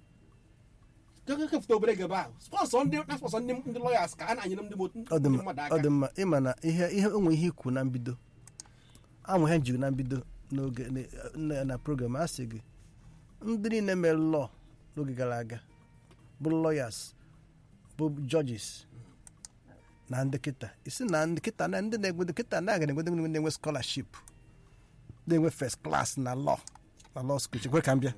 kefụta obere ego ebe ahụ spọnsọ ndị na spọnsọ ndị ndị lawyers ka a na-anyere ndị mo- ọ dị ndị mma mmadụ ọ aka dị mma ịma na ihe ihe onwe ihe ikwu na mbido amụ ihe njiri na mbido n'oge na- na program a sị gị ndị niile mere lọọ n'oge gara aga bụ lawyers bụ judges na ndị kịta isi na ndị kịta na ndị na-egwedo kịta na aga na-egwedo ndị na-enwe scholarship na-enwe first class na law na law school chekwe ka m bịa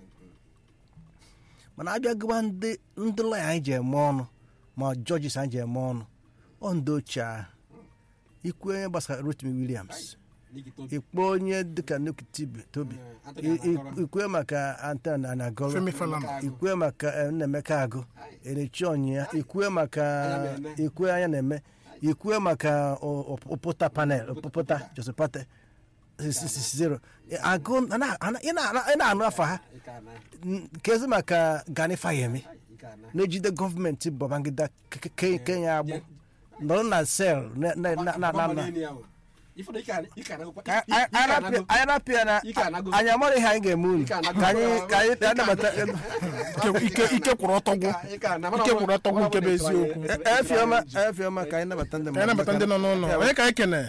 mana abịa gụwa ndị ndị lọya anyị ji eme ọnụ ma judges anyị ji eme ọnụ ọ ndị ochie ahụ ikwu onye gbasara Rotimi Williams ikpe onye dịka Nuki Tibi Tobi Anthony I- i- Anagoro. ikwe maka Anthony Anagoro Femi Falana ikwe maka eh, Nnaemeka Agụ Erechi Ọnyịya ikwe maka Anya na-eme. ikwe anya na-eme ikwe maka o- o- Opụta panel Opụta Josepate zero agụ ana- ana- ị na- ị na-anụ afa ha Ike ana, N- kezi maka Gani Fayemi ike ana. na-ejide gọọmenti Babangida Ke- Ke- Kenya agbụ nọrọ na sel na na na na na Ọgbama na n'elu ya o. Ifeanyi ike ana- ike anagokwa- Ka i- i- ike anago- anyị rapịa na Ike anago. anyị amara ihe anyị ga-eme unu Ike ka anago. anyị ka anyị ka anyị nabata Ike- ike ike kwụrụ ọtọ gwụ Ike ana, mana ike ọ- kwụrụ ọtọ gwụ nke bụ ọ- eziokwu ọ- E- efiọma efiọma ka anyị nabata ndị ka anyị nabata ndị nọ n'ụlọ onye ka anyị kene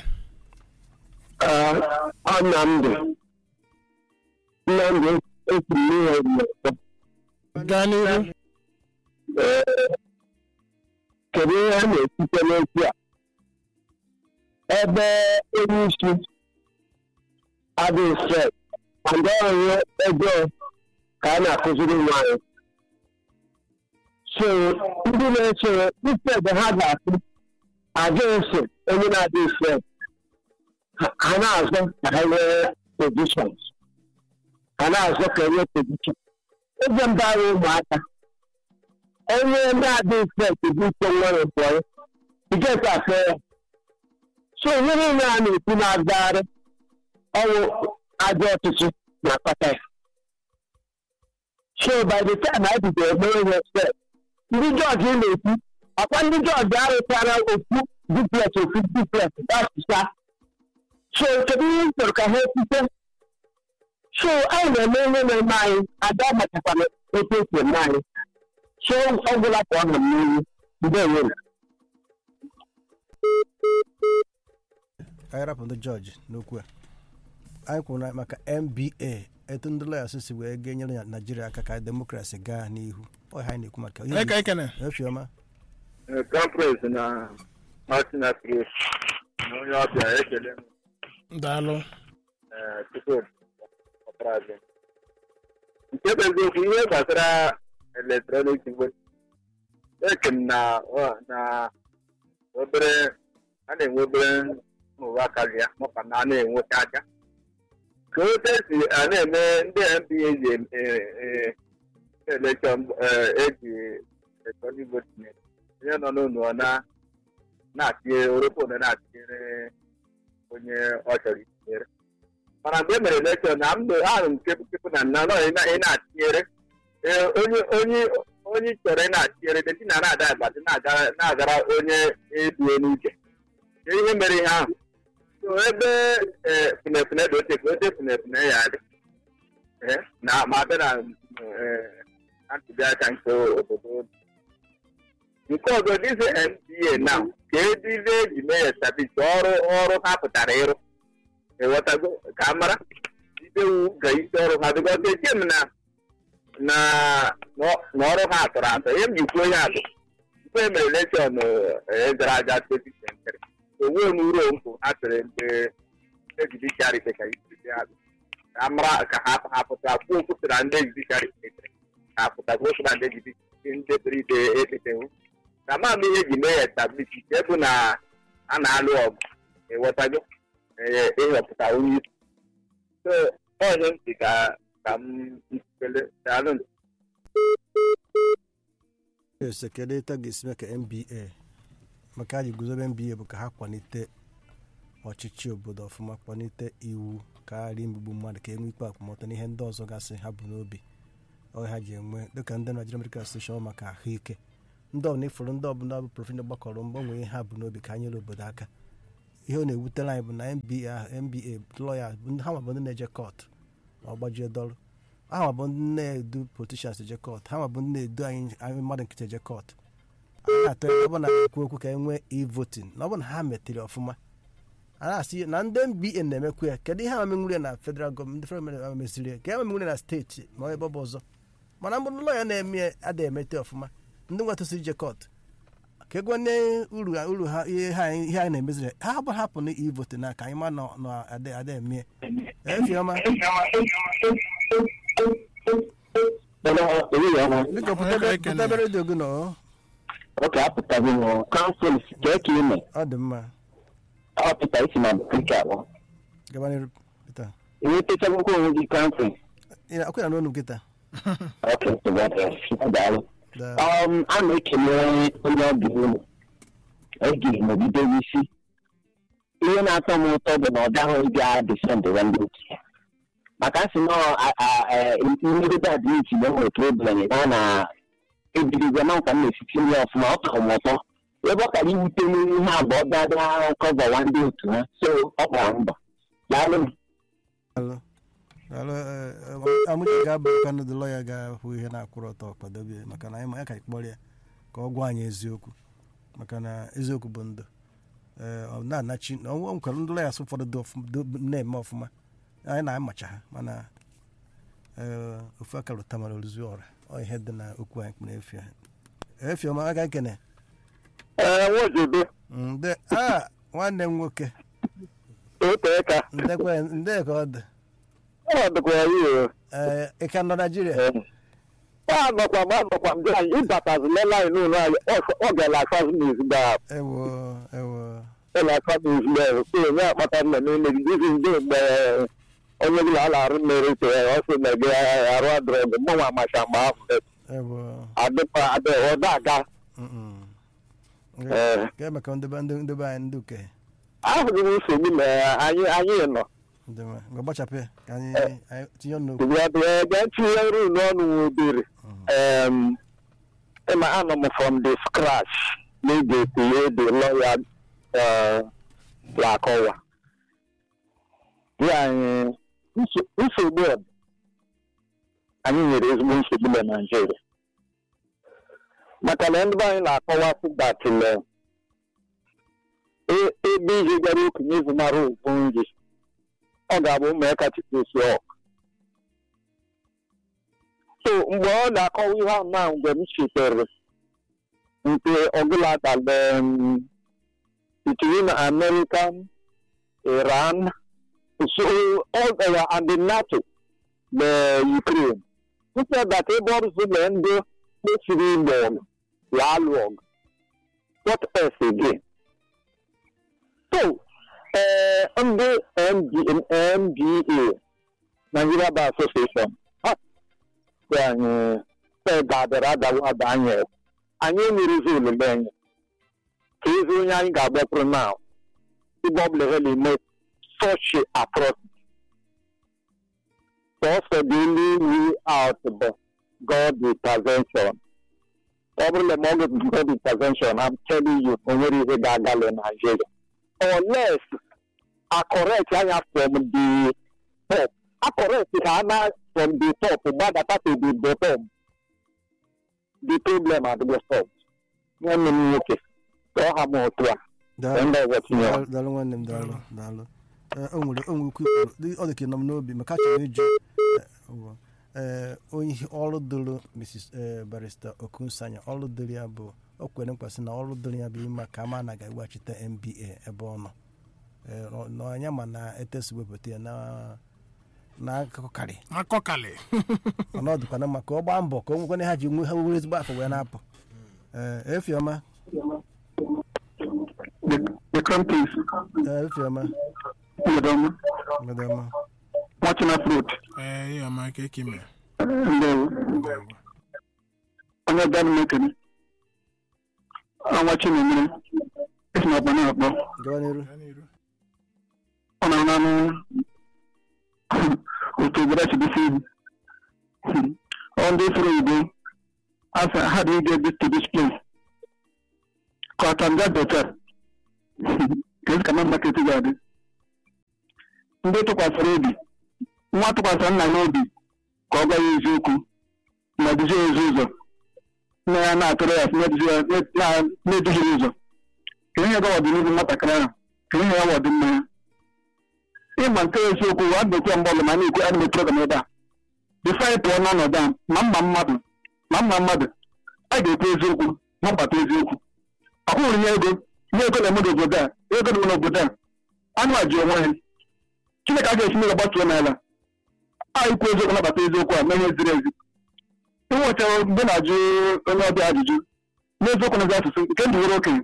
ọ Nnamdị Nnamdị esi n'ihe mmekọ gaa n'ihu kedu ihe a na-esite n'okwu a ebe onye isi adịghị stress and ọrụ ego ka a na-akụziri nwanyị so ndị na-esoro instead ha ga-asị aga eso onye na-adịghị stress ha- ha na-azọ ka ha nwee positions ha na-azọ ka enwe position eze mba anyị ụmụaka onye na-adịghị stress bụ ike nwere mkpọrọ igeta afọ ya so ihe niile a na-ekwu na-agagharị ọnwụ ajọ ọchịchị na-akpata ya so by the time anyị bidoro mere ihe stress ndị jọji na-ekwu ọkwa ndị jọji arụchara ofu duplex ofu duplex dasụsa so kedu ihe m chọrọ ka ha ekwute so anyị na-eme ihe na-eme anyị ada machakwana etu esi eme anyị so ọ gwụla ka ọ nọ m n'ihu ndewo anyị rapụ ndị jọji n'okwu a anyị kwuru na maka nba etu ndị lawyers si wee ga-enyere ya naijiria aka ka demokrasi gaa n'ihu ọ ihe anyị na-ekwu maka onye ka anyị kene efiọma conference na martin apres na onye ọbịa ekele m daalụ eh, tupu ọprazi nke bụ eziokwu ihe gbasara eletrọnik vote eke m na ọ- na obere a na-enwe obere nrụrụ aka ya maka na a na-enweta aka ka otu esi a na-eme ndị mba ji elekshọn eji eletrọnik vote onye nọ n'ụlọ ọ na na-atịnye oropon na-atịnyere onye ọ chọrọ itinyere mana mgbe e mere elekshọn na mgbe ahụ nke pụpụ na nna nọ ị na- ị na-atịnyere ee, onye onye onye ị chọrọ ị na-atịnyere deti na na-ada agbati na-agara na-agara onye ebue n'uche Ke ihe mere ihe ahụ so ebe ee, funefune dị oche ka oche funefune ya dị Ee, na ma abịa na ee, na ntụliaka nke obodo nke ọzọ dizi nba na ka edize eji mee establish ọrụ ọrụ ha pụtara ịrụ ịghọtago ka a mara idewu ga isi ọrụ ha bịkọta eche m na na na ọrụ ha atọrọ atọ ihe m ji kwuo ya bụ tupu e mere elekshọn gara aga 2023 onwe m uru mpụ ha tere mgbe ejudiciary ka isi ha ka a mara ka ha ha pụta kwuo okwu sịra ndị ejudiciary kpetere ka a pụta kwuo okwu na ndị ejudiciary ndị pere ide ekpetewu ka ma m ihe eji mee ya establish nke bụ na a na-alụ ọgụ ịghọtago ịhọpụta onye isi so onye ntị ka ka m ntụpele daalụ ese kedu etu a ga-esi mee ka nba maka a ji guzobe nba bụ ka ha kwalite ọchịchị obodo ọfụma kwalite iwu karịa imegbu mmadụ ka enwe ikpe akwụmọtọ n'ihe ndị ọzọ gasị ha bụ n'obi ọ ha ji enwe dịka ndị Nigerian Medical Association maka ahụike ndị ọbụla ifuru ndị ọbụla bụ prọfesọ gbakọrọ mbọ nwee ha bụ n'obi ka ha nyere obodo aka ihe ọ na-ewutere anyị bụ na nba nba lọya ha ma bụ ndị na-eje kọt ma ọ gbajie dọrụ ha ma bụ ndị na-edu politishans eje kọt ha ma bụ ndị na-edu anyị anyị mmadụ nkịtị eje kọt anyị na-atọ ya ọ bụ na ekwu okwu ka e nwee e-voting na ọ bụ na ha metere ọfụma a na-asị na ndị nba na-emekwu ya kedu ihe amamenwure na federal gọọmenti federal gọọmenti meziri ya ka amamenwure na steeti ma ebe ọ bụ ọzọ mana mbụ lọya na-eme adịghị emete ọfụma ndị nwetụsị ije kọt ka egwe nye uru uru ha ihe ha ihe anyị na-emeziri ha bụ hapụ na ivote na ka anyị ma na na ada ada eme efiọma biko pụtabe redio gị nọ oke apụtaghị m kansụl kee ka ime ọ dị mma ọ pụta isi na nke abụọ gaba n'iru pita enwetachagokwa onwe gị kansụl akwụ ya n'onu nkịta oke daalụ daa um, a na-ekele onye ọbịa ụlọ ege nọgide isi ihe na-atọ m ụtọ bụ na ọ gaghị ịbịa desendịra ndị otu ya maka asị na mmegide adịniti na enwere problem na na ebirigwe na nkwa m na-esiti nri ọfụma ọ tọrọ m ụtọ ebe ọ kara iwute n'ihe abụọ bịa kọvawa ndị otu ha so ọ gbara mbọ daalụ m Daalụ. Daalụ, eh, eh, amụche ga-abụ ka ndị lọya ga-ahụ ihe na-akwụrụ ọtọ kwadebe maka na anyị ma ya ka anyị kpọrọ ya ka ọ gwa anyị eziokwu maka na eziokwu bụ ndụ ee ọ na-anachi na ọnwụ nkwere ndị lọya sị ụfọdụ dị ọfụma- dị- na-eme ọfụma anyị na-amacha ha mana ee ofu aka lụta mara oruzu ọra ọ ihe dị na okwu anyị kpere efi efi ọma aka ekene ee nwojodo nde a nwanne m nwoke ote ka ndekwe nde ka ọ dị ọ dịkwa ya o ee ị ka nọ naijiria anọkwa m anọkwa m anyị ịbatazila anyị n'ụlọ anyị ọ gara asazi n'ezigbo ahụ ewo ewo ụlọ aka n'ezigbo ahụ so onye akpata nna n'ime gị dizi ndị mgbe onye gụla a na-arụ mmeri so ya ọ sị na gị arụ adrọgụ mmanwụ amacha mgbe ahụ ewo adịkwa adị ọda aga Mm-mm. Ee. ga-eme ka ndebe ndị ndebe anyị ndị uke ahụghị m nsogbu na anyị anyị nọ ndị nwe mgbe gbachapụ ya ka anyị anyị tinye ọnụ n'okwu gaa tinye nri n'ọnụ nwa obere um, ịma anọ m from the scratch n'ige etinye the lawyer uh, lakọwa ya anyị nso- nsogbu a bụ, anyị nwere ezigbo nsogbu na naijiria maka na ndị be anyị na-akọwa datile ebe ihe gara okenye zụmara okwu nri ọ ga-abụ ụmụaka chikosi ọkụ so mgbe ọ na-akọwa ihe ahụ na mgbe m chetere nke ọbụla dala between American, Iran, so all uh, and the NATO na Ukraine. Nso that ebe ọrụ na ndị kpesiri igbo ọgụ ya alụ ọgụ. What else again? So, uh, ndị MD, MBA, Nigeria Bar Association, ha sị anyị sị ga-adịrị adawa ada anyị ekwu. anyị enwerezi olile anyị ka ezi onye anyị ga-agbapụrụ na ebe ọ bụla ha na-eme such a atrocity sọsọ the only way out bụ God intervention ọ bụrụ na ma ọ bụ God intervention I'm telling you o nwere ihe ga-agala Nigeria unless a correct anya from the top a correct ha na from the top gbadata to the bottom the problem adịgo solved nwanne m nwoke ka ọ ha m otu a ka ndị ọzọ tinye ya. daalụ daalụ nwanne m daalụ daalụ Eh, o nwere o nwere okwu ikwuru dị- ọ dị ka ị nọ m n'obi maka achọrọ ịjụ eh, bụ, eh, onye ihe ọrụ dịrị mrs eh, barista okunsanya ọrụ dịrị ya bụ o kwere mkpasị na ọrụ dịrị ya bụ ime ka ama na ga-eweghachite mba ebe ọ nọ Eh, ọ- na anya ma na etesi wepụta ya na na akụkọ karị akọkalị mana ọ dịkwana mma ka ọ gbaa mbọ ka o nwekwana ha ji nwe ha were ezigbo afọ wee na-apụ Eh, efiọma The, the crown prince, eh, efiọma Madam, mgbede ọma watching up road. ee ihe ọma ka eke mere Ndewo. Ndewo. Onye ọbịa mekere. Ọnwa Chinemere. Esi na ọkpa na-akpọ. gawa n'iru Gaa n'iru. Ọ na-arụ anụ otu obodo si bisi ibu. Ọ ndị furu Igbo. Asa ha dị ige this to this place. Ka ọ tam get better. Ka esi ka na market ga-adị. Ndị tụkwasịrị obi. Nwa tụkwasịrị nna ya obi ka ọ gwa ya eziokwu ma duzie ya ezi ụzọ. Nne ya na-atụrụ ya na-eduzi ya na- na-eduhie ya ụzọ. Ka ihe ga ọdịnihu nwatakịrị ahụ. Ka ihe ya wa ọdịmma ya. ịma nke eziokwu wa bekee mgbe ọbụla ma na-ekwu anime program ebe a bifo anyị pụọ n'ọnọdụ a ma mma mmadụ ma mma mmadụ a ga-ekwu eziokwu ma mgbata eziokwu ọhụrụ nye ego nye ego na-eme n'obodo a ego na n'obodo a anụ a ji onwe ha chineke a ga-esi n'ụlọ gbatuo n'ala a ikwu eziokwu nabata eziokwu a mee ihe ziri ezi inwechara mgbe na-ajụ onye ọbịa ajụjụ n'eziokwu na asụsụ nke ndị nwere okenye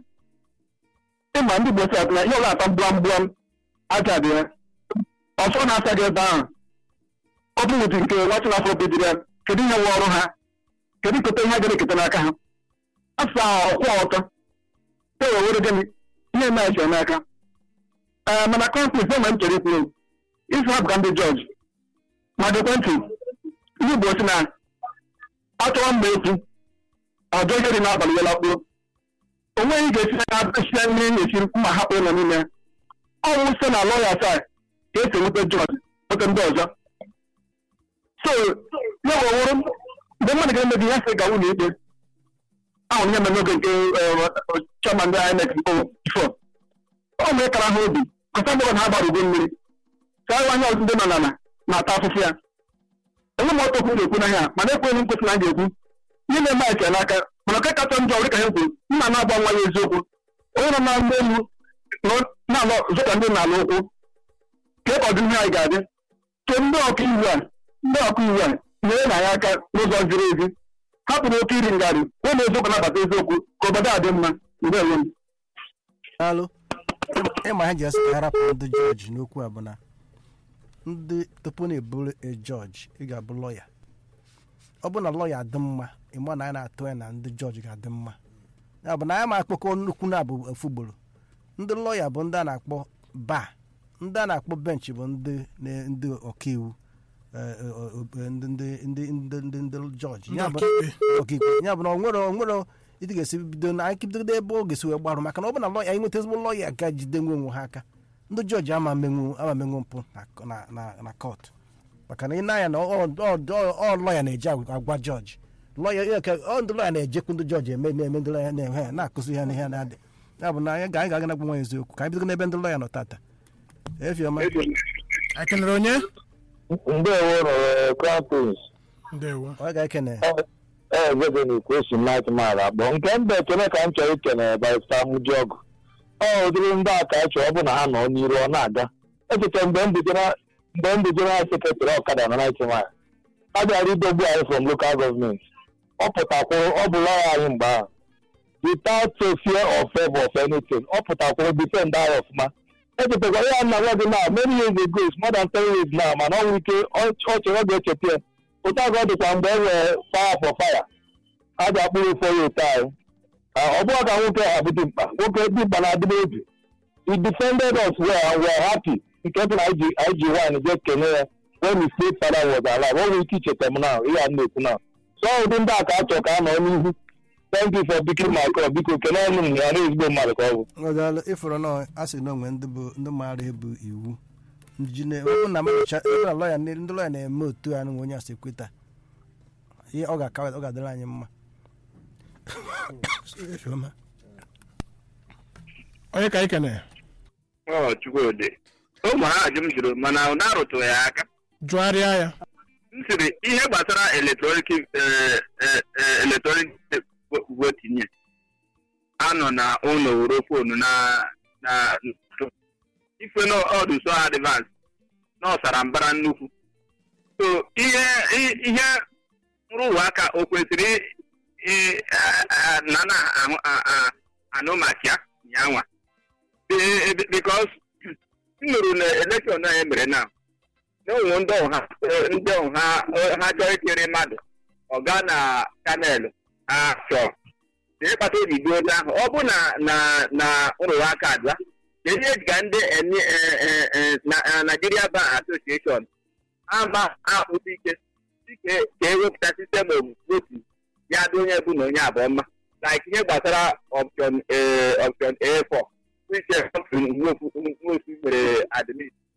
ịma ndị Igbo si atụ na ihe ọla ata mgbụam mgbụam aja dị ya ọsọ na-asa gị ebe ahụ ọ bụ ụdị nke nwachi na afọ bidoro ya kedu ihe nwe ọrụ ha kedu keta ihe ga eketa n'aka ha asụsụ ahụ ọkwụ ọtọ e wee were gịnị ihe na-eche n'aka ee mana kọmplis enwe m chere ikwu isi hapụ ka ndị jọji ma dekwe ntị ndị Igbo si na achọrọ mgbe ekwu ọjọọ ihe dị n'abalị ya lakpuo o nweghị ga-esi na esi nri na-esiri ma hapụ ụlọ niile ọnwụ site na lọya taa ka esi enweta jọji nweta ndị ọzọ so ya wewụrụ mgbe mmadụ ga-eme gị ya sị ga ụlọ ikpe ahụrụ ihe mere n'oge nke chairman ndị INEC bifo ọ mere kara ha obi kọta mgbọrọ na ha gbara ugo mmiri ka anyị anya ọzọ ndị nọ n'ala na-ata afụfụ ya onye m ọtọ kwuru ekwu n'ahịa mana ekweghị m kwesị na m ga-ekwu ihe na-eme anyị n'aka mana nke kacha njọ dị ka ha kwuru nna na-agba nwa ya eziokwu onye nọ na mgbe elu na-alọ zụta ndị na-alụ ụkwụ ka ebe ọdịnihu anyị ga-adị ke ndị ọka iwu a ndị ọka iwu a nyere na ya aka n'ụzọ ziri ezi hapụrụ oke iri ngarị onye eziokwu nabata eziokwu ka obodo a dị mma mgbe enwe m alụ ịma ha ji asị ka ha rapụ ndị jọji n'okwu a bụ na ndị tupu na-eburu jọji ị ga-abụ lọya ọ bụ na lọya adị mma ịma na anyị na-atụ ya na ndị jọji ga-adị mma ya bụ na anyị ma akpọkọ nnukwu na abụ ofu ugboro ndị lọya bụ ndị a na-akpọ ba ndị a na-akpọ benchị bụ ndị na- ndị ọkaiwu eh, eh, eh, ndị ndị ndị ndị ndị ndị jọji ndị Ya bụ- ọkaikpe ọkaikpe ya bụ na o nwere o nwere ịdị ga-esi bido na anyị bidogodo ebe ọ ga-esi wee gbarụ maka na ọ bụ na lọya anyị nweta ezigbo lọya ga jide nwe onwe ha aka ndị jọji ama menwu ama menwu mpụ na- na na na kọt maka na ị na-anya na ọ- ọ ọ- ọ lọya na-eje agwa agwa jọji lọya ya ka ọ ndị lọya na-ejekwu ndị jọji eme na-eme ndị lọya na-eme ha na-akụzi ha n'ihe na-adị ya bụ na anyị ga anyị ga-aga na gwa eziokwu ka anyị bidogo n'ebe ndị lọya nọ tata efiọma ekenere onye ndewo nọrọ crown prince ndewo ọ ga-ekene ezebe na ikwu esi mike mara akpọ nke mba ekene ka m chọrọ ikene barista mụjiọgụ ọ ụdịrị ndị a ka anyị chọrọ ọ bụ na ha nọ n'iru ọ na-aga echeta mgbe m bujere mgbe m bujere ha sekretarị ọkada na naịtị mile a bịara idogbu anyị from local gọọmenti ọ pụtakwụrụ ọ bụ lọya anyị mgbe ahụ without a fear of favor of anything ọ pụtakwụrụ defend anyị ọfụma echetakwara ya nna nwa gị na many years ago it's more than ten years now mana ọ nwere ike ọ ọ chere ọ ga-echeta ya otu agụ ọ dịkwa mgbe e nwere fire for fire a ji akpụrụ ụfọ ya otu anyị ọ bụghị ka nwoke ha bụ dimkpa nwoke dimkpa na-adịbe obi he defended us well and we are happy nke bụ na anyị ji anyị ji wine je kene ya when his late father was alive ọ nwere ike icheta m now ihe a m na-ekwu now so ọ ụdị ndị a ka a chọrọ ka a nọ n'ihu thank you for picking my call biko kelee ọnụ m ya na ezigbo mmadụ ka ọ bụ ọdalụ ịfụrụ na a sị na onwe ndị bụ ndị maara ebu iwu ji na ọ bụ na mmecha ebe na lọya ndị lọya na-eme otu a nwe onye asị kweta ihe ọ ga-akawa ọ ga-adịrị anyị mma Efiọma. onye ka ikene ọ chukwudị ụmụ ha ajụ m jụrụ mana ụna arụtụghị ya aka jụgharịa ya m sịrị ihe gbasara eletrọnik eletrọnik votinye anọ na ụlọ were fonu na na ife n'ọdụ so advance na ọsara mbara nnukwu so ihe ihe nrụrụ aka o kwesịrị na na anụ maka ya nyanwa because m nụrụ na elekshọn anyị mere na n'ụmụ ndị ọha ndị ọha ha chọrọ itere mmadụ ọ gaa na chanel ha chọọ ịkpata obi gbuo onye ahụ ọ bụ na na na nrụrụ aka abịa kedu ihe ka ndị Nigeria Bar Association ama akpụta ike ike ka ewepụta sistem votu ya dị onye bụ na onye abụọ mma like ihe gbasara option option A4 which nwofu mere admin